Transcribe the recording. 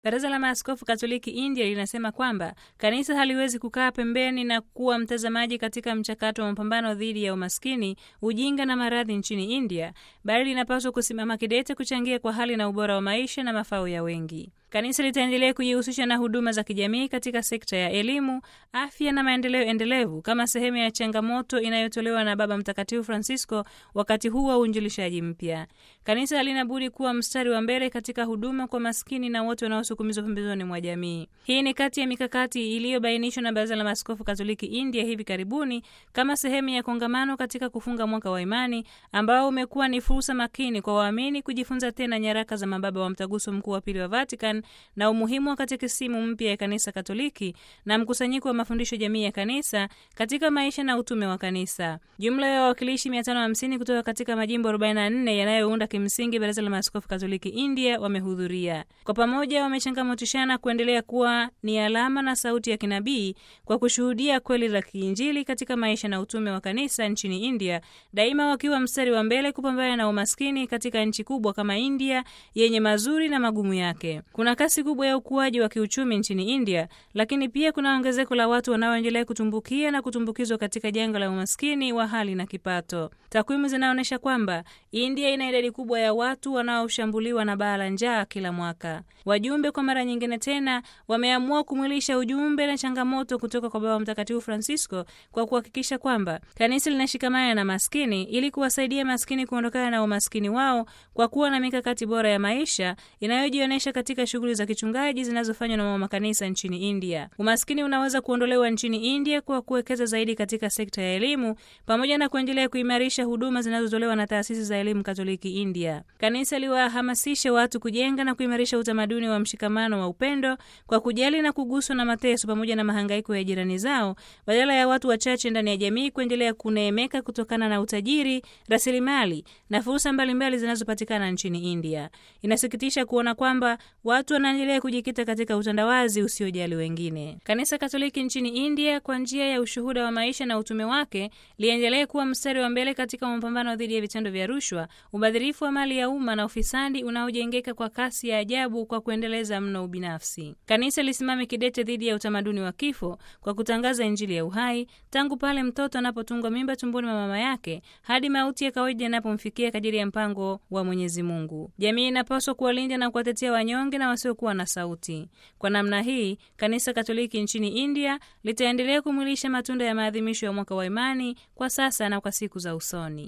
Baraza la Maaskofu Katoliki India linasema kwamba kanisa haliwezi kukaa pembeni na kuwa mtazamaji katika mchakato wa mapambano dhidi ya umaskini, ujinga na maradhi nchini India, bali linapaswa kusimama kidete kuchangia kwa hali na ubora wa maisha na mafao ya wengi. Kanisa litaendelea kujihusisha na huduma za kijamii katika sekta ya elimu, afya na maendeleo endelevu kama sehemu ya changamoto inayotolewa na Baba Mtakatifu Francisco wakati huu wa uinjilishaji mpya. Kanisa halina budi kuwa mstari wa mbele katika huduma kwa maskini na wote wanaosukumizwa pembezoni mwa jamii. Hii ni kati ya mikakati iliyobainishwa na Baraza la Maaskofu Katoliki India hivi karibuni kama sehemu ya kongamano katika kufunga mwaka wa imani ambao umekuwa ni fursa makini kwa waamini kujifunza tena nyaraka za mababa wa Mtaguso Mkuu wa Pili wa Vatican na umuhimu wa katekisimu mpya ya Kanisa Katoliki na mkusanyiko wa mafundisho jamii ya kanisa katika maisha na utume wa kanisa. Jumla ya wawakilishi 550 kutoka katika majimbo 44 yanayounda kimsingi Baraza la Maaskofu Katoliki India wamehudhuria. Kwa pamoja wamechangamotishana kuendelea kuwa ni alama na sauti ya kinabii kwa kushuhudia kweli la kiinjili katika maisha na utume wa kanisa nchini India, daima wakiwa mstari wa mbele kupambana na umaskini katika nchi kubwa kama India yenye mazuri na magumu yake. Kuna kasi kubwa ya ukuaji wa kiuchumi nchini India, lakini pia kuna ongezeko la watu wanaoendelea kutumbukia na kutumbukizwa katika janga la umaskini wa hali na kipato. Takwimu zinaonyesha kwamba India ina idadi kubwa ya watu wanaoshambuliwa na baa la njaa kila mwaka. Wajumbe kwa mara nyingine tena wameamua kumwilisha ujumbe na changamoto kutoka kwa Baba Mtakatifu Francisco kwa kuhakikisha kwamba kanisa linashikamana na maskini ili kuwasaidia maskini kuondokana na umaskini wao kwa kuwa na mikakati bora ya maisha inayojionyesha katika shughuli za kichungaji zinazofanywa na mama kanisa nchini India. Umaskini unaweza kuondolewa nchini India kwa kuwekeza zaidi katika sekta ya elimu pamoja na kuendelea kuimarisha huduma zinazotolewa na taasisi za elimu Katoliki India. Kanisa liwahamasishe watu kujenga na kuimarisha utamaduni wa mshikamano wa upendo kwa kujali na kuguswa na mateso pamoja na mahangaiko ya jirani zao, badala ya watu wachache ndani ya jamii kuendelea kuneemeka kutokana na utajiri, rasilimali na fursa mbalimbali zinazopatikana nchini India. Inasikitisha kuona kwamba watu wanaendelea kujikita katika utandawazi usiojali wengine. Kanisa Katoliki nchini India kwa njia ya ushuhuda wa maisha na utume wake liendelee kuwa mstari wa mbele katika mapambano dhidi ya vitendo vya rushwa, ubadhirifu wa mali ya umma na ufisadi unaojengeka kwa kasi ya ajabu kwa kuendeleza mno ubinafsi. Kanisa lisimame kidete dhidi ya utamaduni wa kifo kwa kutangaza Injili ya uhai tangu pale mtoto anapotungwa mimba tumboni mwa mama yake hadi mauti ya kawaida yanapomfikia kadiri ya mpango wa Mwenyezi Mungu. Jamii inapaswa kuwalinda na kuwatetea wanyonge na wasiokuwa na sauti. Kwa namna hii, Kanisa Katoliki nchini India litaendelea kumwilisha matunda ya maadhimisho ya mwaka wa imani kwa sasa na kwa siku za usoni.